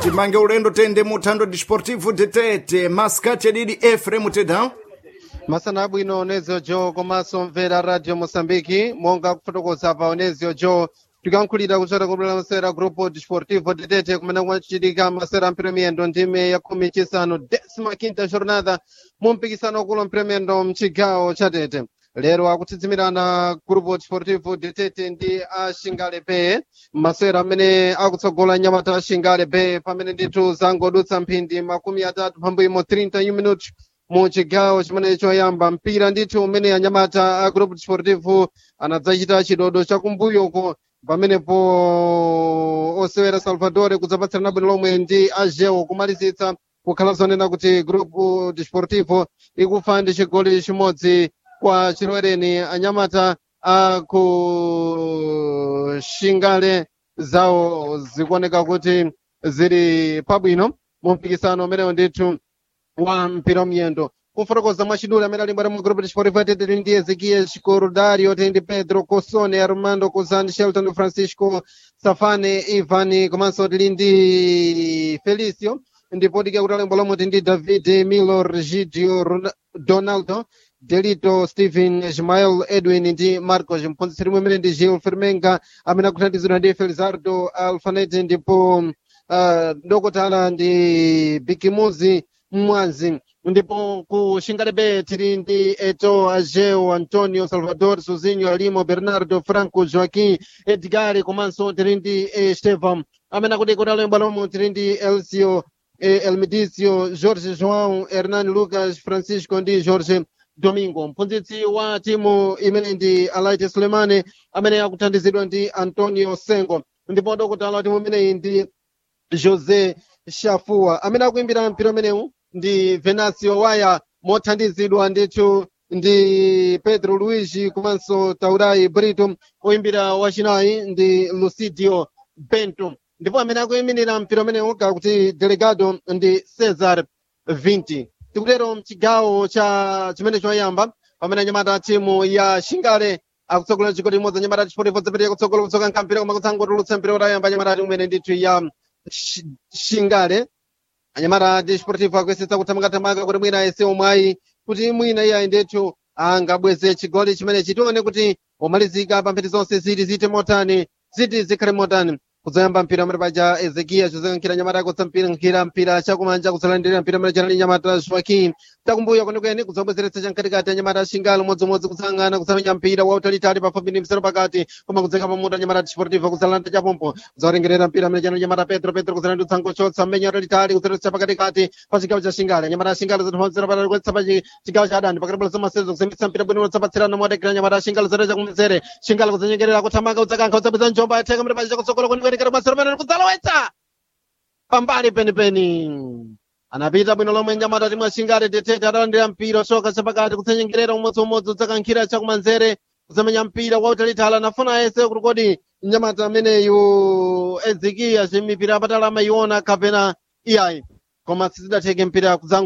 timange ulendo tende muthando desportivo detete maskati adidi efrem teda masana abwino onezio jo komanso mvera radio moçambique monga kufotokoza pa onezio jo tikankhulira kuchota kubwera masera grupo desportivo detete kumene kumachitika masera mpiromiyendo ndime ya khumi chisanu décima quinta jornada mu mpikisano wakulu mpiromiyendo mchigawo cha tete lero akutsidzimirana grupo desportivo detete ndi ashingale bay masera amene akutsogola nyamata ashingale bay pamene ndithu zangodutsa mphindi makumi atatu pambuyo 30 minutos mu chigawo chimene choyamba mpira ndithu umene anyamata a grupo desportivo anadzachita chidodo chakumbuyoko pamenepo osewera salvador kudzapatsirana bwino lomwe ndi ageo kumalizitsa kukhala zonena kuti grupo desportivo ikufa ndi chigoli chimodzi kwa chilowereni anyamata a ku shingale zawo zikuoneka kuti zili pabwino mu mpikisano umenewo ndithu wa mpira wamiyendo kufotokoza mwachidule amene ali mbwera mu grupo desportivo tete tili ndi ezekiel chikorudario tili ndi pedro cosone armando cozan shelton francisco safane ivan komanso tili ndi felicio ndipo tike kuti alembo lomwe tili ndi david milo regidio Ron- donaldo delito stephen ismael edwin ndi marcos mphunzitsi limwe imene ndi gil fermenga amene akuthandizidwa ndi felizardo alfanete ndipo uh, dokotala ndi bikimuzi mwanzi ndipo ku xingalebe tili ndi eto ageo antonio salvador suzinho alimo bernardo franco joaquim edgar komanso tili ndi estevam amene akuti kuti alemba lomwe tili ndi elcio eh, elmidicio jorge joão hernan lucas francisco ndi jorge domingo mphunzitsi wa timu imene ndi alaite sulemane amene akuthandizidwa ndi antonio sengo ndipo dokotala wa timu imeneyi ndi josé shafua amene akuimbira mpira umenewu ndi venancio waya mothandizidwa ndithu ndi pedro luigi komanso taurai brito oyimbira wachinayi ndi lucidio bento ndipo amene akuyimirira mpira umenewu kakuti delegado ndi cesar 20 tikutero mchigawo cha chimene choyamba pamene anyamata timu ya shingale akutsogola chigoli imodzi anyamata chipotepo zapereka kutsogola kutsoka nkampira koma kutsangotulutsa mpira utayamba anyamata timu imene ndithu ya Shi- shingale anyamata desportivo akuyesetsa kuthamanga-thamanga kuti mwina ayese omwayi kuti mwina iye ayendethu angabweze chigoli chimene chitione kuti omalizika pa mphindi zonse ziti zite motani ziti zikhale motani kudzayamba mpira amene paja ezekiya chozekankhira nyamata akutsa mpira nkhira mpira chakumanja kudzalandirira mpira amene chanali nyamata joaquim takumbuya kwenikweni kudzabwezeretsa chamkatikati anyamata ashingalo modzimodzi kudzayang'ana kudzamenya mpira wautalitali pafupi ndi msero pakati koma kudzeka pamutu anyamata desportivo kudzalanda chapompo kudzawarengerera mpira amene chanali nyamata petro petro kudzalandutsa ngochotsa mmenya utalitali kudzaletsa pakatikati pa chigawo cha shingale anyamata ashingalo zatipamzera patali kuletsa pa chi- chigawo cha adani pakati pa masezo kuzemitsa mpira bwino utsapatsirana modekera anyamata ashingalo zatecha kumzere shingalo kudzanyengerera kuthamanga kudzakankha kudzapeza njomba yatheka mene pacha kutsogola kwenikweni kati masero pamene kudzalowetsa pambali penipeni anapita bwino lomwe nyamata timwe ashingale tetete atalandira mpira oshoka chapakati kutsanyengerera umodziumodzi udzakankhira chakumanzere kuzamenya mpira wautalitali anafuna ese kuti kodi nyamata ameneyu ezekiya chimipira apatali amayiona kapena iyayi koma sizidatheke mpira kudzango